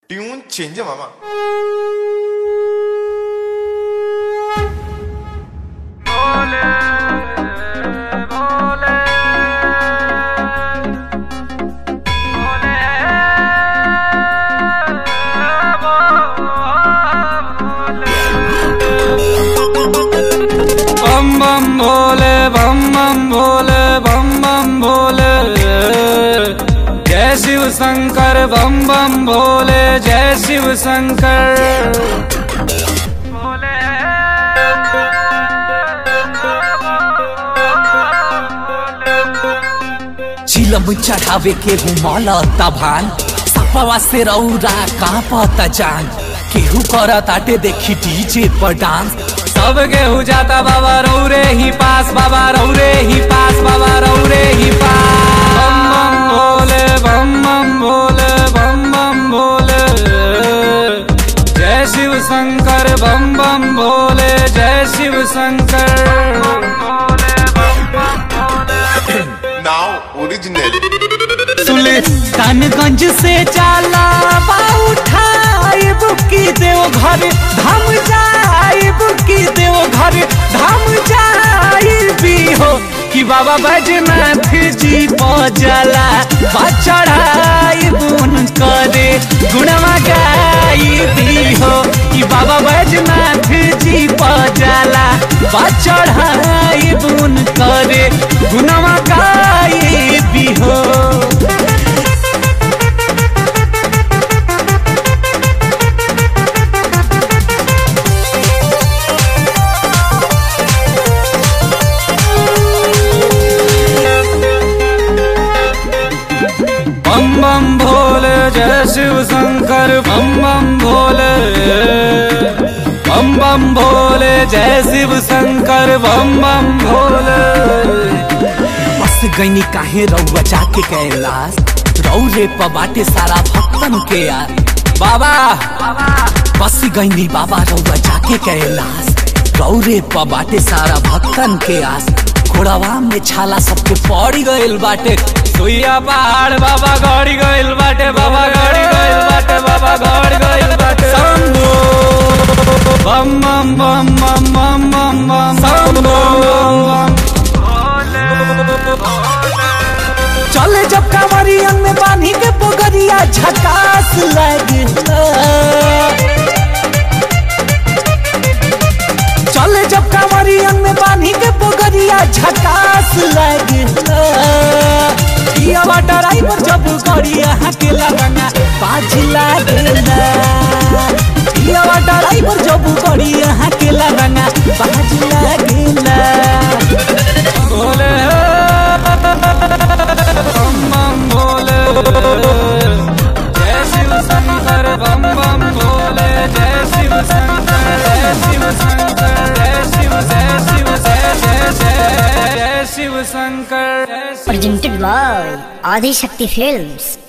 Tune change आहे मामा बम बम भोले बम बम भोले बम बम भोले जय शिव शंकर बम बम भोले जय शिव शंकर चिलम चढ़ावे के घुमल तभान सपवा से रौरा कांपत जान केहू करत आटे देखी डीजे पर डांस सब गेहूँ जाता बाबा रौरे ही पास बाबा रौरे ही पास बाबा रौरे ही पास बम बम भोले बम बम भोले बम बम भोले जय शिव शंकर बम बम भोले जय शिव शंकर नाव ओरिजिनल सुल्तानगंज से जाला उठाए बुकी देव घर धाम जाए बुकी देव घर धाम जाए भी हो कि बाबा बैजनाथ जी पजला बचड़ाई बुन करे गुणवा गाई भी हो कि बाबा बैजनाथ जी पजला बचड़ाई बुन करे गुणवा गाई भी हो बम बम भोले जय शिव शंकर बम बम भोले बम बम भोले जय शिव शंकर बम बम भोले बस गईनी काहे रउआ जाके कैलाश रौरे प बाटे सारा भक्तन के यार बाबा बस गईनी बाबा रउआ जाके कैलाश रौरे प बाटे सारा भक्तन के आस घोड़ावा में छाला सबके पड़ी गइल बाटे सुइया पहाड़ बाबा गड़ी गइल बाटे बाबा गड़ी गइल बाटे बाबा गड़ी गइल बाटे शंभो बम बम बम बम बम बम बम शंभो चले जब कांवरियन में बांधी के पोगरिया झकास लगता चले जब कांवरियन में बांधी के पोगरिया झकास लगता ये ड्राइवर जब गड़िया के लगना बाज लागला ये ड्राइवर जब गड़िया के लगना बाज लागला भोले बम बम भोले जय शिव शंकर बम बम भोले जय शिव शंकर जय शिव शंकर जय शिव जय शिव जय जय जय जय शिव शंकर जय Shiv presented by Adi Shakti Films.